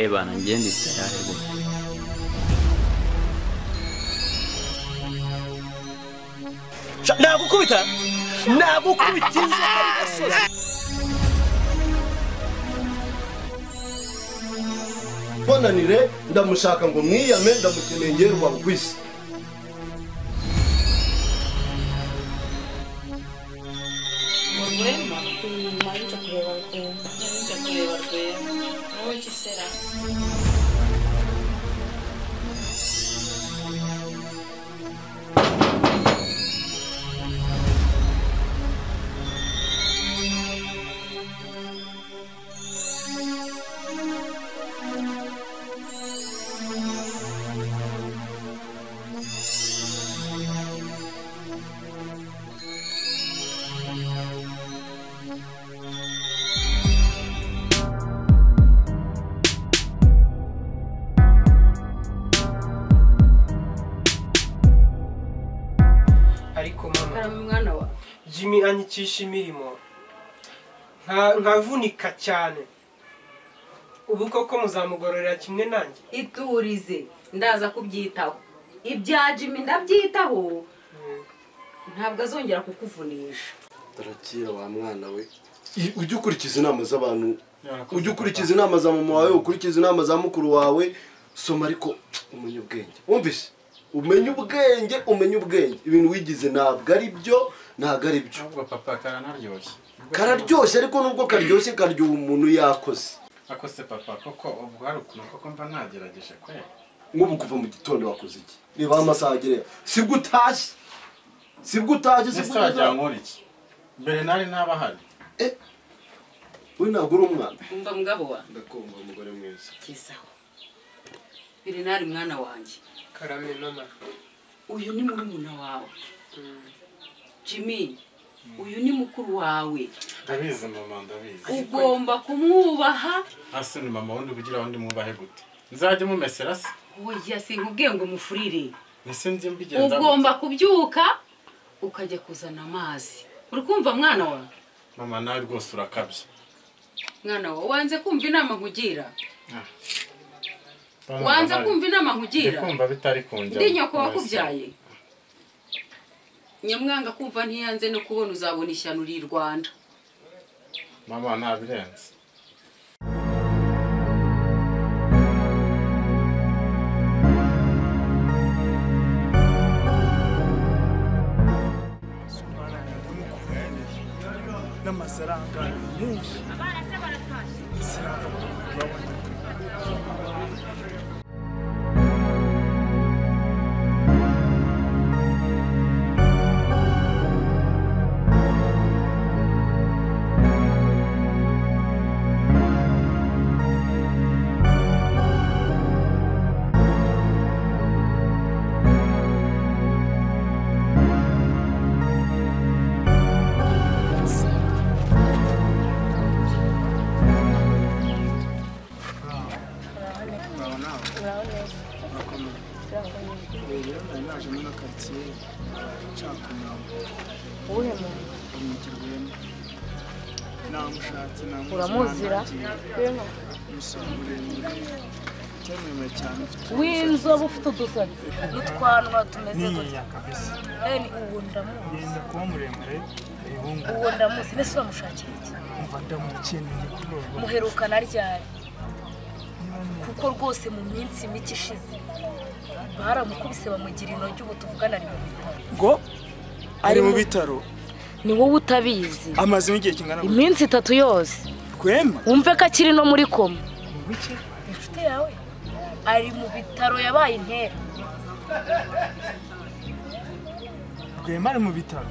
Ey bana mjeni tayari bwana. nagukubita nagukubita inzu ari gasozi mbonanire ndamushaka ngo mwiyame ndamukeneye ngewe rwa bugwisi Mu Rwema? Nari nje kureba Rwema. Nari nje kureba Rwema. Wowe iki sera? ariko mama Karama umwana wawe. jimmy anyikisha imirimo nka- nkavunika cyane ubu koko muzamugororera kimwe nanjye iturize ndaza kubyitaho ibya jimmy ndabyitaho ntabwo azongera kukuvunisha tarakira wa mwana we ujye ukurikiza inama z'abantu ujye ukurikiza inama za mama wawe ukurikiza inama za mukuru wawe soma ariko umenye ubwenge wumvise umenye ubwenge umenye ubwenge ibintu wigize ntabwo ari byo ntabwo ari byo ahubwo papa karanaryoshye kararyoshye ariko nubwo karyoshye karyoha umuntu yakoze ako se papa koko ubwo hari ukuntu koko mba nagerageje kwe nk'ubu kuva mu gitondo wakoze iki niba amasaha agereyeho sibwo utashye sibwo utashye ese sibwo wagira utashye ngo iki mbere nari ntabahari we ntabwo uri umwana umva mugabo wawe ndakumva umugore mwiza kizaho birinari mwana wanjye karame mama uyu ni murumuna wawe jimmy uyu ni mukuru wawe ndabizi mama ndabizi ugomba kumwubaha hasi ni mama wundi kugira wundi mwubahe gute nzajya mumesera se oya sinkubwiye ngo mufurire ese njye mbigenza gute? ugomba kubyuka ukajya kuzana amazi uri kumva mwana wawe mama nawe rwose urakabye mwana wawe wanze kumva inama nkugira Mama, wanze nawe- kumva inama ndi nkugira kumva bitari kunjya ndi nyoko wakubyaye nyamwanga kumva ntiyanze no kubona uzabona ishyano uri i rwanda mama ntabirenze n'amafaranga menshi sinava mu bintu baboneka rero nari naje muri karitsiye nshaka umuntu uwuhe muntu umukirwemo namushatse namuzi uramuzira nanagiye. umusore muremure utari muremure cyane ufite w'inzobe ufite udusatsi n'utwanwa tumeze gutya kabisa yani uwo ndamuzi yenda kuba muremure rihunga uwo ndamuzi mbese uramushakira iki umva ndamukeneye kuri ubu muherukana ryari kuko rwose mu minsi mike ishize baramukubise bamugira intoki ubu tuvugana ari mu bitaro ngo ari mu mu- bitaro ni wowe utabizi amazemo igihe kingana gutya iminsi itatu yose rwema wumve ko akiri no muri koma mu bike inshuti yawe ari mu bitaro yabaye intera rwema ari mu bitaro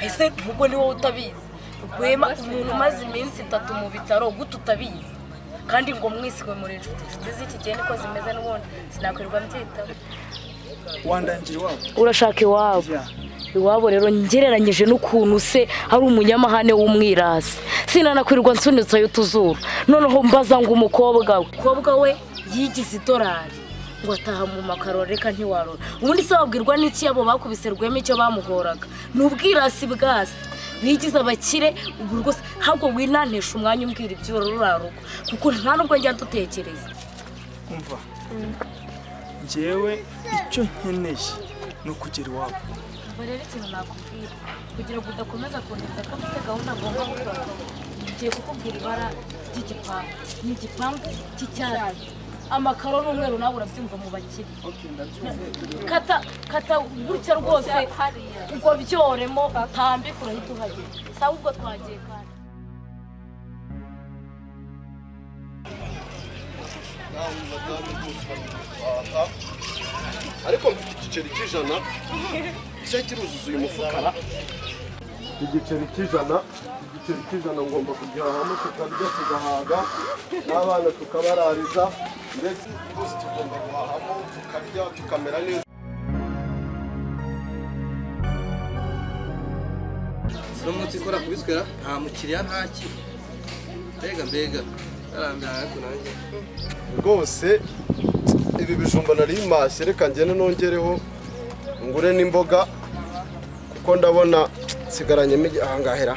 ese ubwo ni wowe utabizi rwema umuntu umaze iminsi itatu mu bitaro gute utabizi kandi ngo mwisigwe muri inshuti inshuti z'iki gihe niko zimeze n'ubundi sinakwirirwa mbyitaho wandangira iwabo urashaka iwabo ya iwabo rero ngereranyije n'ukuntu se ari umunyamahane w'umwirasi sinanakwirirwa nsunitse ayo tuzuru noneho mbaza ngo umukobwa we umukobwa we yigize idolari ngo ataha mu makaro reka ntiwarora ubundi se wabwirwa n'iki abo bakubise rwema icyo bamuhoraga ni ubwirasi bwasi bigize abakire ubwo rwose ntabwo winantisha umwanya umbwira iby'urura rugo kuko nta nubwo njya dutekereza umva njyewe icyo nkeneye ni ukugera iwabo ubwo rero ikintu nakubwira kugira ngo udakomeza kunenza ko mfite gahunda agomba gukora ngiye kukubwira ibara ry'igipangu ni igipangu cy'icyatsi amakaro n'umweru nawe urabyumva mu bakire kata kata gutya rwose ubwo byoremo utambike urahita uhagera sawa ubwo twagiye kandi ariko mfite igiceri cy'ijana cyo kiruzuza uyu mufukara igiceri cy'ijana igiceri cy'ijana ngomba kugihahamo tukarya tugahaga n'abana tukabarariza ndetse twose tugomba guhahamo tukarya tukamera neza uno munsi ikora kubiswera nta mukiriya ntaki mbega mbega arambira ariko nanjye rwose ibi bijumba nari mpashye reka ngende nongereho ngure n'imboga kuko ndabona nsigaranyemo igi- aha ngahera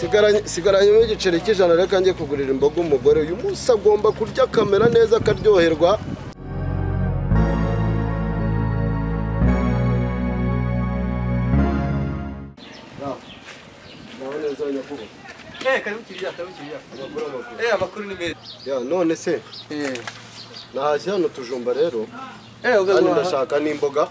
Sigaranye- sigaranyemo igiceri cy'ijana reka njye kugurira imboga umugore uyu munsi agomba kurya akamera neza akaryoherwa nawe neza nyakubahwa eh karibu kiriya karibu kiriya abagore abagore eh amakuru ni meza ya none se eh nahashye hano tujumba rero eh ubwo kandi guhaha ndashaka n'imboga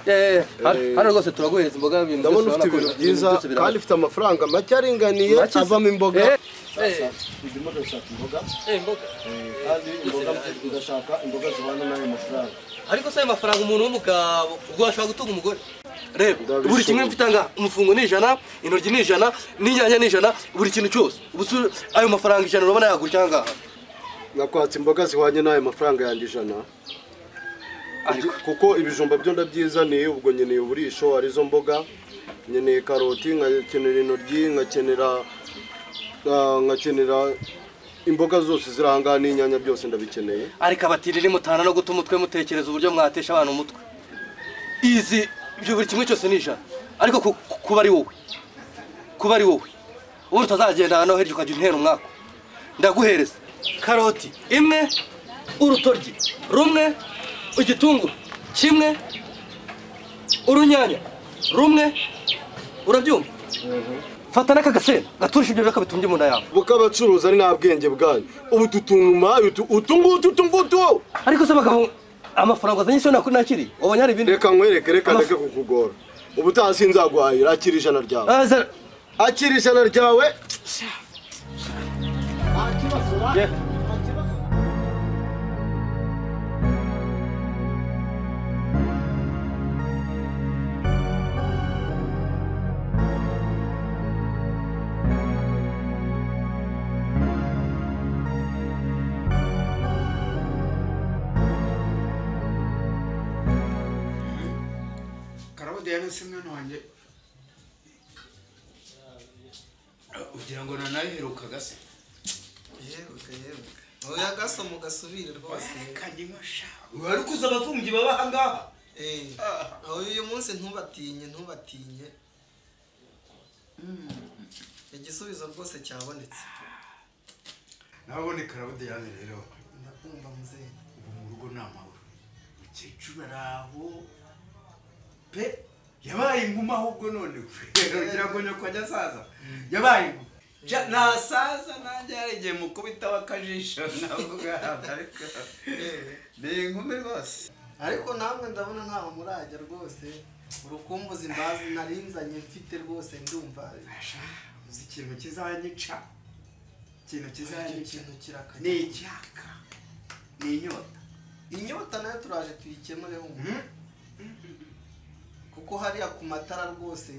eh hano- Eh. hano rwose turaguhereza imboga ibintu ndabona byose ufite urabona ko ibintu byiza byose birahari. kandi ufite amafaranga make aringaniye Make se- avamo imboga eh eh ndimo ndashaka imboga eh imboga kandi imboga ndashaka imboga zibana n'ayo mafaranga ariko se ayo mafaranga umuntu w'umugabo ubwo ashobora gutunga umugore reba Ndabishoboye. buri kimwe mfite aha ngaha, umufungo ni ijana intoryi ni ijana n'inyanya ni ijana buri kintu cyose ubu se ayo mafaranga ijana urabona yagura cyangwa ngaha nakwatse imboga zihwanye n'ayo mafaranga yanjye ijana Ariko- kuko ibijumba byo ndabyizaniye ubwo nkeneye uburisho arizo mboga nkeneye karoti nkakenera intoryi nkakenera ah, nkakenera imboga zose ziri aha ngaha n'inyanya byose ndabikeneye ariko abatiriri mutana no guta umutwe mutekereza uburyo mwatesha abantu umutwe izi ibyo buri kimwe cyose ni ijana ariko ku- ku- kuba ari wowe kuba ari wowe ubundi utazagenda hano hirya ukajya untera umwaka ndaguhereza karoti imwe urutoryi rumwe igitunguru kimwe urunyanya rumwe urabyumva fata n'aka gasenda gaturusha ibyo biraka bitunge mu nda yawe bukabacuruza ari nta bwenge bwanyu ubu tutunguma utu ngutu utu ngutu wowe. ariko se bagabo amafaranga azanye siyo nakuri nakiriye ubonye hari ibindi reka nkwereke reka ndeke kukugora ubutaha sinzaguhahira akira ijana ryawe Aza- akira ijana ryawe karabo diane si mwana wanjye ugira ngo nanabiherukaga se yeruka yeruka oya gasoma ugasubire rwose kanywa sha wari kuza abafungi baba aha ngaha Eh, uyu munsi ntubatinye ntubatinye Mm, igisubizo rwose cyabonetse nabone karabo diane rero ndakumva muzehe ubu mu rugo ni amahoro umukecuru ari aho pe yabaye inkuma ahubwo none kugira ngo nyoko ajya asaza yabaye inkuma Ja- nasaza nanjye hari igihe mukubitaho akajisho navuga ariko ni inkumi rwose ariko namwe ndabona ntawe murajya rwose urukumbuzi mbazi narinzanye mfite rwose ndumva uzi ikintu kizanyica ikintu icyo kizanyica kintu ni kirakajya icyaka ni inyota inyota nayo turaje tuyikemure wumva Mhm. kuko hariya ku matara rwose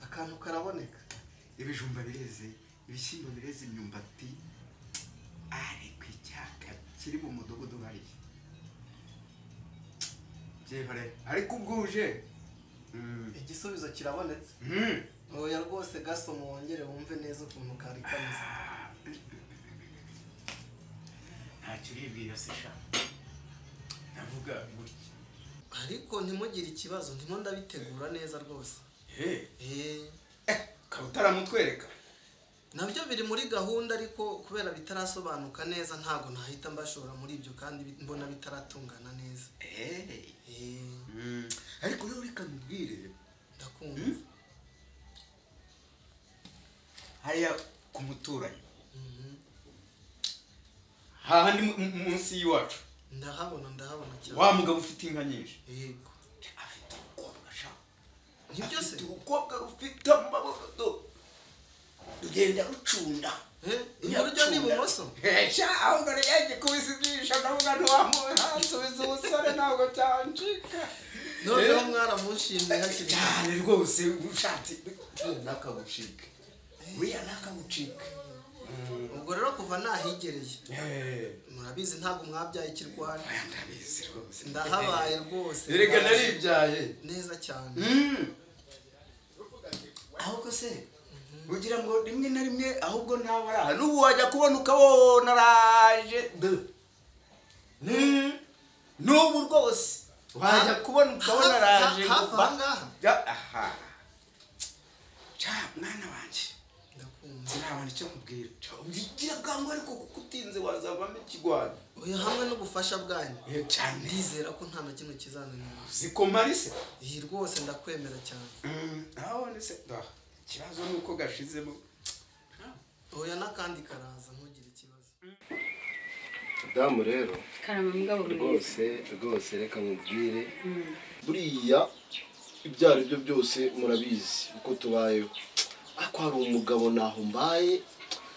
akantu karaboneka ibijumba bireze ibishyimbo bireze imyumbati ariko icyaka kiri mu mudugudu hariya byihore ariko ubwuje Mm. igisubizo kirabonetse Mm. oya rwose gasoma wongere wumve neza ukuntu kari kameze ntacyo uribwira se sha navuga gutya ariko ntimugire ikibazo ndimo ndabitegura neza rwose ukaba utaramutwereka nabyo biri muri gahunda ariko kubera bitarasobanuka neza ntabwo nahita mbashora muri ibyo kandi bi- mbona bitaratungana neza Mm. ariko rero reka nkubwire ndakumva Mm. hariya ku muturanyi hahandi mu- mu- munsi y'iwacu ndahabona ndahabona cyane wa mugabo ufite inka nyinshi yego nibyo se umukobwa ufite amaboko tugenda rucunda iburyo n'ibumoso Sha ahubwo rege kubisigisha ndavuga ntiwamuhansubiza ubusore ntabwo byancika noneho mwaramushimye hakiri cyane rwose ushatse nakagucike buriya nakagucike ubwo rero kuva nahigereye murabizi ntabwo mwabyaye ikirwara ndahabaye rwose Erega naribyaye. neza cyane ahubwo se ugira ngo rimwe na rimwe ahubwo ntawe araha n'ubu wajya kubona ukabona araje Mm. n'ubu rwose wajya kubona ukabona Hafi- araje hafi ngo ba- aha ngaha? Ja- aha ca mwana wanjye sinabona icyo nkubwira Ca, ubigira bwangu ariko kuko utinze wazavamo ikigwanya uyu hamwe n'ubufasha bwanyu cyane ndizera ko nta na kimwe kizananira zikomarise iyi rwose ndakwemera cyane ntabone se Ah, ikibazo ni uko gashizemo oya n'akandi karaza ntugire ikibazo damu rero karama mugabo mwiza rwose rwose reka mubwire Mm. buriya ibyo ari byo byose murabizi uko tubayeho ariko hari umugabo naho mbaye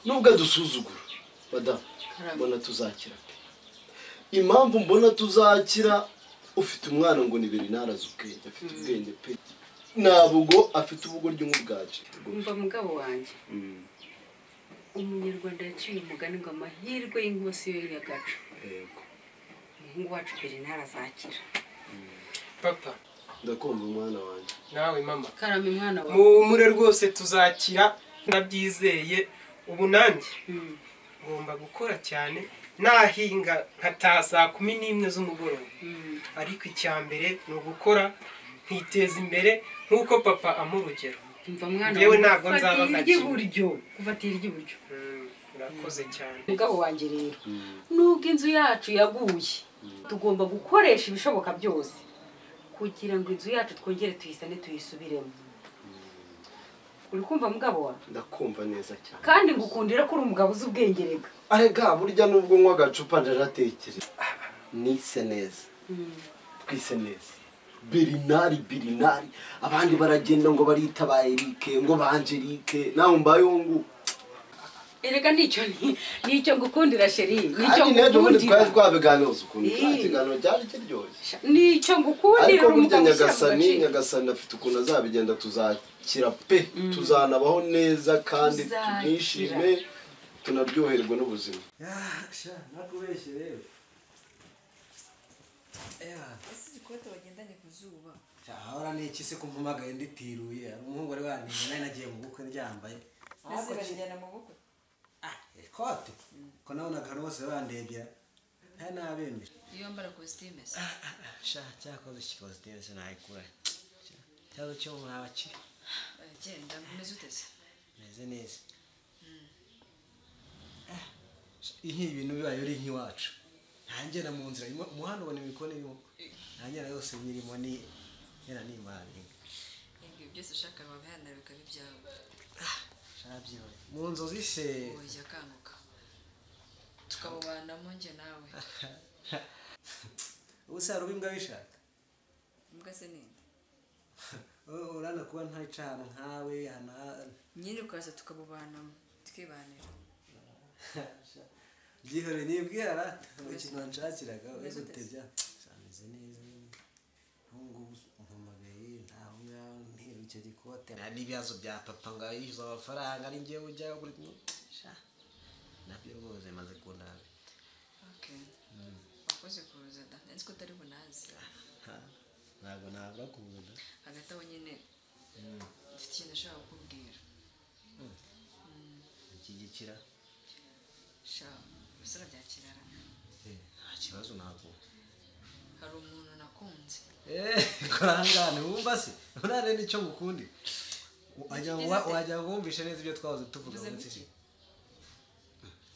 nubwo adusuzugura badamu mbona tuzakira pe. impamvu mbona tuzakira ufite umwana ngo ni berinari azi ubwenge afite ubwenge pe ntabwo afite ubugoryi nk'ubwacu umva mugabo wanjye Mm, umunyarwanda yaciye umugani ngo amahirwe y'inkosi yo y'agacu yego umuhungu wacu berinari azakira papa ndakumva umwana wanjye nawe mama karame mwana wawe mumure rwose tuzakira ndabyizeye ubu nanjye ngomba gukora cyane nahinga nkataha saa kumi n'imwe z'umugoroba ariko icya mbere ni ugukora nkiteza imbere nk'uko papa ampa urugero umva mwana Njyewe wawe ntabwo nzaba kufatira gake. iry'iburyo kufatira iry'iburyo Mm, urakoze cyane mugabo wanjye rero nubwo inzu yacu yaguye tugomba gukoresha ibishoboka byose kugira ngo inzu yacu twongere tuyisane tuyisubiremo uri kumva mugabo wawe ndakumva neza cyane kandi ngukundira ko uri umugabo uzi ubwenge rega arega burya nubwo nywa agacupa ndaratekereza nise neza twise neza berinari berinari abandi baragenda ngo barita ba erike ngo ba angelike nawe mbaye uwo nguwo erega nicyo ni- nicyo ngukundira sheri nicyo kandi n'ejo bundi twari ngukundira twabiganiza ukuntu Ii. cya kiganiro cyari kiryoshye nicyo ngukundira ariko uri burya umugabo ushyira mu nyagasani gaciro nyagasani afite ukuntu azabigenda tuzakira pe tuzanabaho neza kandi Tuzakira. tunishime tunaryoherwe n'ubuzima sha nakubeshye rero igikweto bagendanye ku zuba cyahora ni iki se ko mpamagaye nditiruye hari umuhungu wari wanije nari nagiye mu bukwe ryambaye maze bagirana mu bukwe ikote ko nabonaga rwose bandebya nta n'abemeje iyo wambara kositime se sha cyakoze kikositime sinayikura ikibazo cyo mwaba kiri genda umeze ute se meze neza nk'ibi bintu bibaye uri nk'iwacu ntangenda mu nzira mu- umuhanda ubona imikono irimo ntangenda yose birimo ni yera nimaringa Yego, ibyo byose ushaka wabihanira bikaba ibyawe shabyibare mu nzozi se ujya kanguka tukabubana mu njye nawe ubu se hari uba imbwa bishaka imbwa se ninde urana kuba ntayica ahantu nkawe ahantu ha- nyine ukaza tukabubanamo tukibanira byihore nibwira rata ikintu wanshakiraga ese utebya sameze neza ubu ngubu umpamagaye ntaho ngaho ntewe icyo gikote n'ibibazo bya papa ngo yishyuza amafaranga ari njyewe ujyaho buri munsi sha nabyo rwose maze kunabi okay wakoze kuza da nzi ko utari bunazi ntabwo nabura kuza hagati aho nyine mfite ikintu nashaka kukubwira ikigikira sha ubusore byakirara nta kibazo ntabwo hari umuntu nakunze kurangane wumva se urare n'icyo mukundi wajya wajya wumvishe neza ibyo twahoze tuvuga Mvuze munsi biki?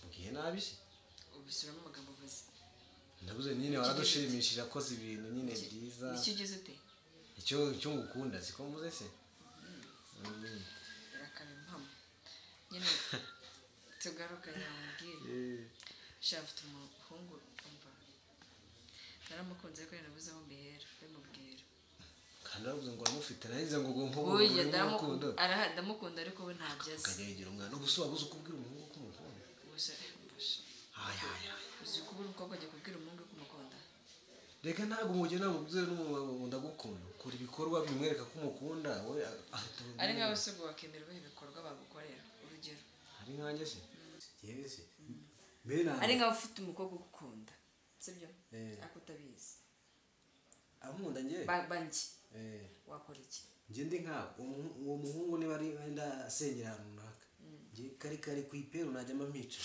ubwiye nabi se ubisubiramo amagambo uvuze ndavuze nyine waradushimishije akoze ibintu nyine byiza nicyo ugize ute icyo icyo ngukunda siko mvuze se Mm. rakaba impamo nyine tugaruke namubwire Eh. shaka afite umuhungu umva naramukunze ariko nabuze aho mbihera bimubwira kandi aravuze ngo uramufite nahize ngo ngo nkubure oya urimo urukundo ndamukunda ariko we ntabyo azi ukajya yigira umwana ubuso wabuze uko ubwira umuhungu ko umukunda gusa haya haya uzi ko ubura umukobwa ajya kubwira umuhungu ko umukunda reka ntabwo umugeni ntabwo ubwira n'umuntu ndagukunda ukora ibikorwa bimwereka ko umukunda we ahita ari nk'aho se ubwo bakemera ibihe bikorwa bagukorera urugero ari nkanjye se yewe se mbe ari ntabwo nk'aho ufite umukobwa ugukunda sibyo Eh. ariko utabizi amukunda njye Ba- banjye Eh, wakora iki njye ndi nkawe uwo muhu- uwo muhungu niba ari wenda asengera ahantu runaka Mm. njye kari kari ku iperu najya amica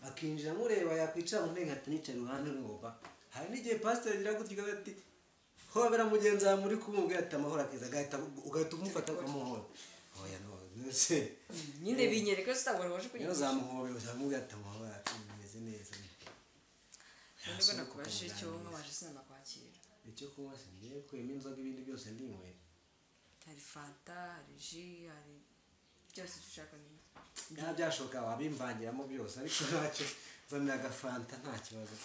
akinjira amureba yakwicara mu ntege ati nicaye iruhande rw'uba hari n'igihe pasiteri agira gutya ukavuga ati hobera mugenzi wawe muri kumubwira ati amahoro akiza agahita ugahita umufata ukamuhora oya none se nyine binyereka sitabora waje niyo kunyigisha zamuhobera uzamubwira ati amahoro ameze neza nubwo nakubajije icyo wumva waje sinanakwakira icyo kunywa se ngiye kuyemo inzoga ibindi byose ndinywera hari fanta hari ji hari byose icyo ushaka nyine nta byashoboka wabimbangiramo byose ariko ntacyo nzanira agafanta nta kibazo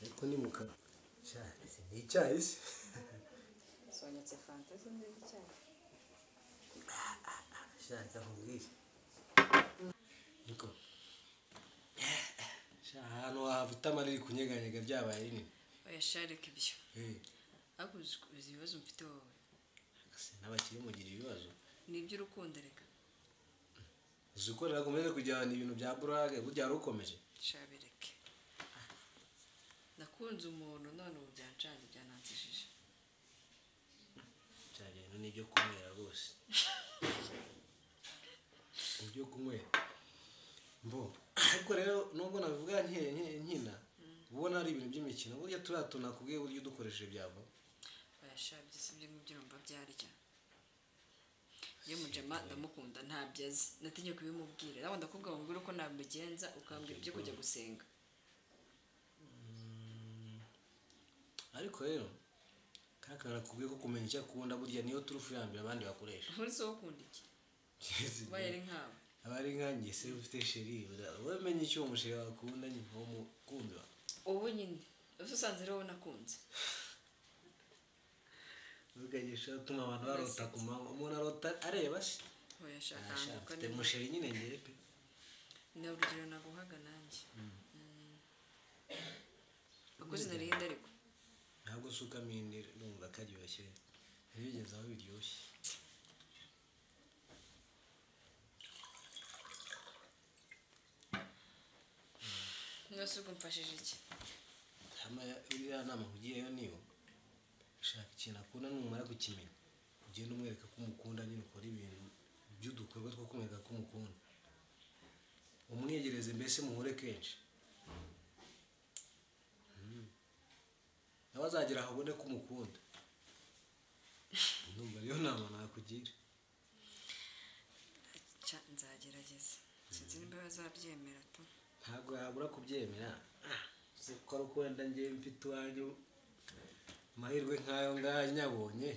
ariko ni mu kanwa ni icyayi se zonyetse fanta z'indege cyane shaka nkubwire niko Sha, ahantu wafite amarira kunyeganyega byabaye rinini oya shareke ibyo Eh, ariko uzi uzi ibibazo mfite wowe ese n'abakiri mugira ibibazo ni iby'urukundo reka uzi ko nakomeze kujyana ibintu bya burage burya wari ukomeje shabireke nakunze umuntu none ubu byancanye byanansishije bya bintu ni ibyo kunywera rwose ibyo kunywera mbo ariko rero nubwo nabivuga nke- nke- nkina ubona ari ibintu by'imikino burya turiya tuntu nakubwiye uburyo udukoresheje byava oya shabye si ibyo ngibyo urumva byarya iyo mujama ndamukunda ntabyo azi natinye kubimubwira nawe ndakubwira mubwira uko nabimugenza ukambwira ibyo kujya gusenga ariko rero kaka nakubwiye ko kumenya icyo akunda burya niyo turufu ya mbere abandi bakoresha nkurutse wo ukunda iki ubaye ari nkawe aba ari nkanjye se ufite sheri wowe menya icyo uwo musheri wawe akunda nyine uwo mukunzi wawe wowe nyine uba usanze rero nakunze urugero ushobora gutuma abantu barota ku manywa umuntu arota areba se oya Ah, sha, shaka mfite musheri nyine ngewe pe ni urugero naguhaga nanjye Mm. akoze narihenda ariko ntabwo usukamo indi numva karyoshye ntibigeze aho biryoshye mwese ubwo mfashije iki hama uriya nama nkugiyeyo niyo shaka ikintu akunda numara kukimenya ugenda umwereka ko umukunda nyine ukora ibintu by'udukorwa two kumwereka ko umukunda umwegereze mbese muhure kenshi Mm. nawe azagera aho abone ko umukunda numva ariyo nama nakugira Ca nzagerageza sinzi nimba bazabyemera tu ntabwo yabura kubyemera Ah, uzi ko ari uko wenda ngewe mfite iwanyu amahirwe nk'ayo ngayo nyabonye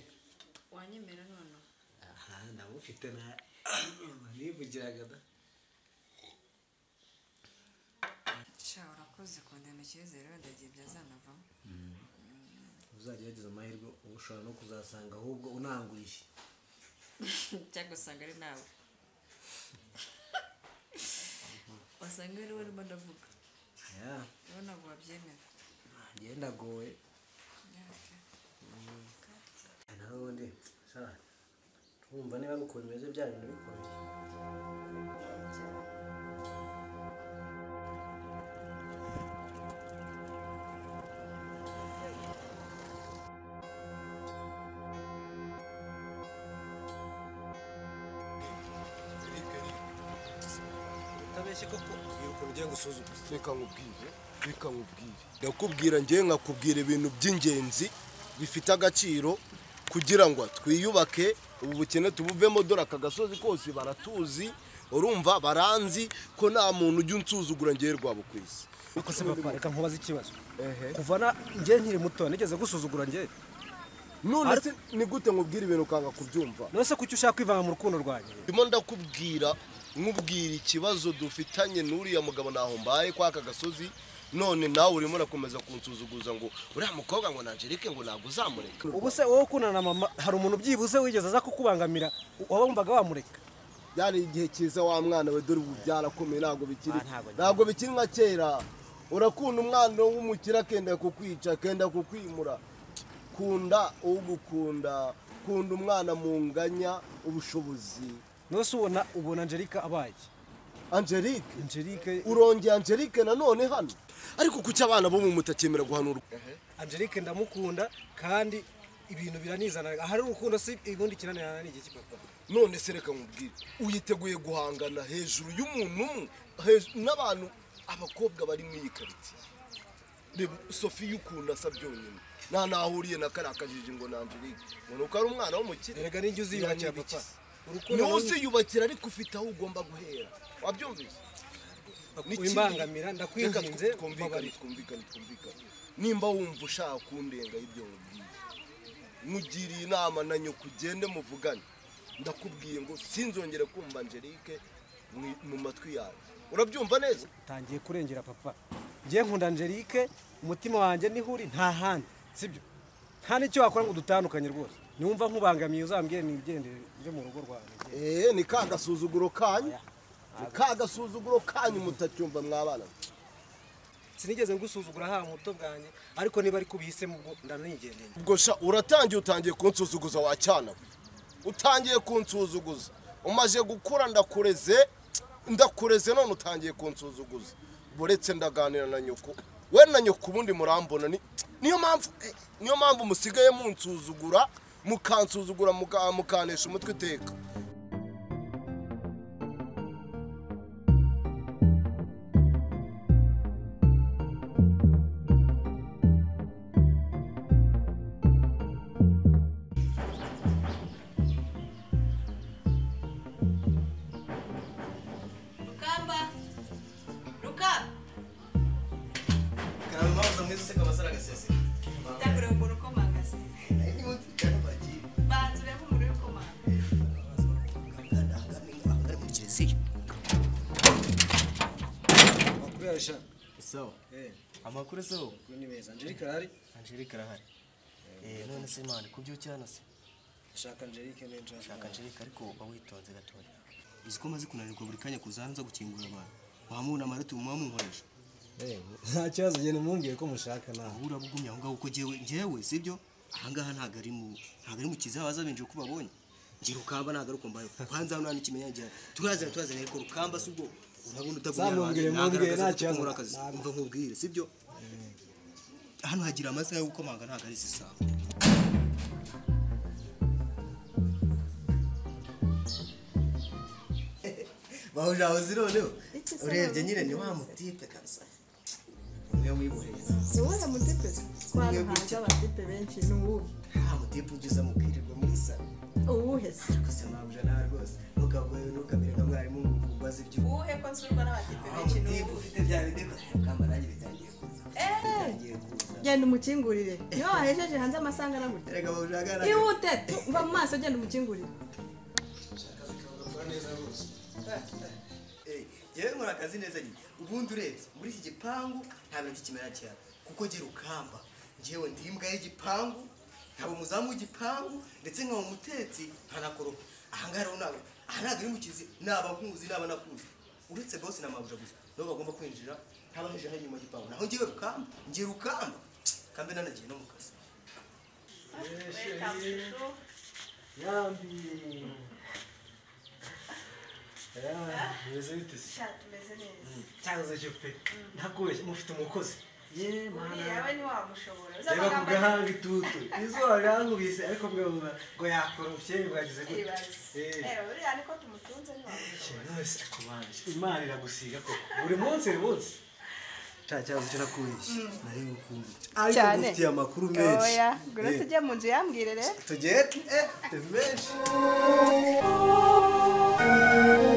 wanyemera noneho aha ndamufite na nivugiraga da sha urakoze kundema icyizere wenda igihe byazanavamo uzagerageza amahirwe ushobora no kuzasanga ahubwo unangurishye cyangwa usanga ari nawe wasanga ari we urimo ndavuga ya rero ntabwo wabyemera ngenda agowe nawe ubundi twumva niba ari ukuntu bimeze bya bintu bikomeye utabeshye koko urubyiruko rugiye gusuzuguza reka nkubwire reka nkubwire ndakubwira ngewe nkakubwira ibintu by'ingenzi bifite agaciro kugira ngo twiyubake ubu bukene tubuvemo dore aka gasozi kose baratuzi urumva baranzi ko nta muntu ujya unsuzugura ngewe rwabo ku isi ariko se papa reka nkubaze ikibazo kuva na njye nkiri muto nigeze gusuzugura njye none se ni gute nkubwira ibintu ukanga kubyumva none se kuki ushaka kwivanga mu rukundo rwanjye ndimo ndakubwira nkubwira ikibazo dufitanye n'uriya mugabo ntaho mbaye kwa aka gasozi none nawe urimo urakomeza kunsuzuguza ngo uriya mukobwa ngo ni Angelique ngo ntabwo uzamureka ubu se wowe ukundana na mama hari umuntu byibuze wigeze aza kukubangamira wabumvaga wamureka byari igihe cyiza wa mwana we dore ubu byarakomeye ntabwo bikiri ntabwo bikiri nka kera urakunda umwana w'umukire akenda kukwica akenda kukwimura kunda ugukunda kunda umwana munganya ubushobozi none se ubona ubona angelique abaye angelique angelique urongeye angelique nanone hano ariko kuki abana bo mu mutakemera guhanurwa angelique ndamukunda kandi ibintu biranizana ahari urukundo si ubundi kinanirana ni iki papa none se reka nkubwire uyiteguye guhangana hejuru y'umuntu umwe hejuru n'abantu abakobwa bari muri iyi karitsiye reba sofi y'ukuntu asa byonyine nta nahuriye na kariya kajiji ngo ni angelique ngo ni uko ari umwana w'umukire erega n'ijya uziyubakira papa Urukundo niwe rubi- uziyubakira ariko ufite aho ugomba guhera wabyumvise wimbangamira ndakwinginze twumvikane mbabarira. twumvikane twumvikane nimba wumva ushaka kundenga ibyo nkubwiye nkugiriye inama na nyoko ugende muvugane ndakubwiye ngo sinzongere kumva angelique mu- mu matwi yawe urabyumva neza utangiye kurengera papa ngiye nkunda angelique umutima wanjye niho uri nta handi sibyo nta n'icyo wakora ngo dutandukanye rwose niwumva nkubangamiye uzambwire nigendere njye mu rugo rwawe eee ni ka gasuzuguro kanyu ni ka gasuzuguro kanyu mutacyumva mwabana sinigeze ngusuzugura haba muto bwanjye ariko niba ari kubihisemo ubwo ndanigendeye ubwo sha uratangiye utangiye kunsuzuguza wa cyana we utangiye kunsuzuguza umaze gukura ndakureze ndakureze none utangiye kunsuzuguza buretse ndaganira na nyoko we na nyoko ubundi murambona ni niyo mpamvu eh, niyo mpamvu musigaye munsuzugura mukansuzugura muka- mukanesha umutwe iteka rukamba ruka karaba impamvu mwiza useka amasaro agaseseka ndakureba ukuntu ukomangase banza urebe umuntu uri komanga ari muri kiliziya amakuru yawe sha sawa amakuru se wowe amakuru ni meza angelique arahari angelique arahari Eh, none se mani kubyuki hano se shaka angelique n'injara shaka angelique ariko uba witonze gatoya uzi ko maze kunanirwa buri kanya kuza hano uza gukingura abantu wamubona amarati muba munkoresha nta kibazo genda mumbwire ko mushaka nawe wowe urabugumye aho ngaho kuko njyewe njyewe sibyo aha ngaha ntabwo ari mu ntabwo ari mu kiziba baza binjira uko babonye njye rukamba ntabwo ari uko mbaye kwanza hano nta n'ikimenyane gihari turazana turazana ariko rukamba si ubwo urabona utagumye Za mumbwire, ntabwo mumbwire, nta agaragaza ko kibazo. ukora akazi umva nkubwire sibyo hano hagira amasaha yo gukomanga ntabwo ari isaha bahuje aho zironeho urebye nyine ni wa mutipe kabisa umwe wiboheye ni wowe mudepesi twana hanze abadipe benshi ni uwuhe nta mutipe ugeze mukwirirwa muri salo uwuhe se ariko se mpabuje nawe rwose ntukavuye ntukamere nka mwarimu ngo ubaze ibyo uwuhe ko nsurwa n'abadipe nta benshi mutipe ufite bya bindi kamba nanjye bitangiye kuza eee bitangiye kuza genda umukingurire iyo wahejeje hanze amasanga aragurya Erega bahuje ahagaragara. ihute tu, mva mu maso genda umukingurire Eh, yewe nkora akazi neza nyine ubundi urebye muri iki gipangu nta bintu cy'ikimera cyane kuko ngira ukamba njyewe ndi imbwa y'igipangu nkaba umuzamu w'igipangu ndetse nkaba umutetsi nkanakoropa ahangaha rero ntabwo aha ntabwo ari mu kizi naba nkuzi naba nakuzi uretse bose na mabuja gusa nabo bagomba kwinjira ntabaheje aho inyuma y'igipangu naho ngewe rukamba ngiye rukamba kandi nanagiye no mu kazi yambi meze bite se tumeze neza cyahoze cyo pe ntakubeshye mufite umukozi ye uriya we ntiwamushobora uzi reba ku amagambo gahanga itutu izuba ryankubise ariko mwavuga ngo yakorofye mwagize gute Ibaze. Eh, uriya niko tumutunze ntiwamushobora wese akubanje imana iragusiga koko buri munsi buri munsi cya kibazo cyo nakubeshye nari ngukunda Cyane. ngufitiye amakuru menshi oya ngura Eh, tujye mu nzu yambwire rero tugiye eh, menshi Thank you.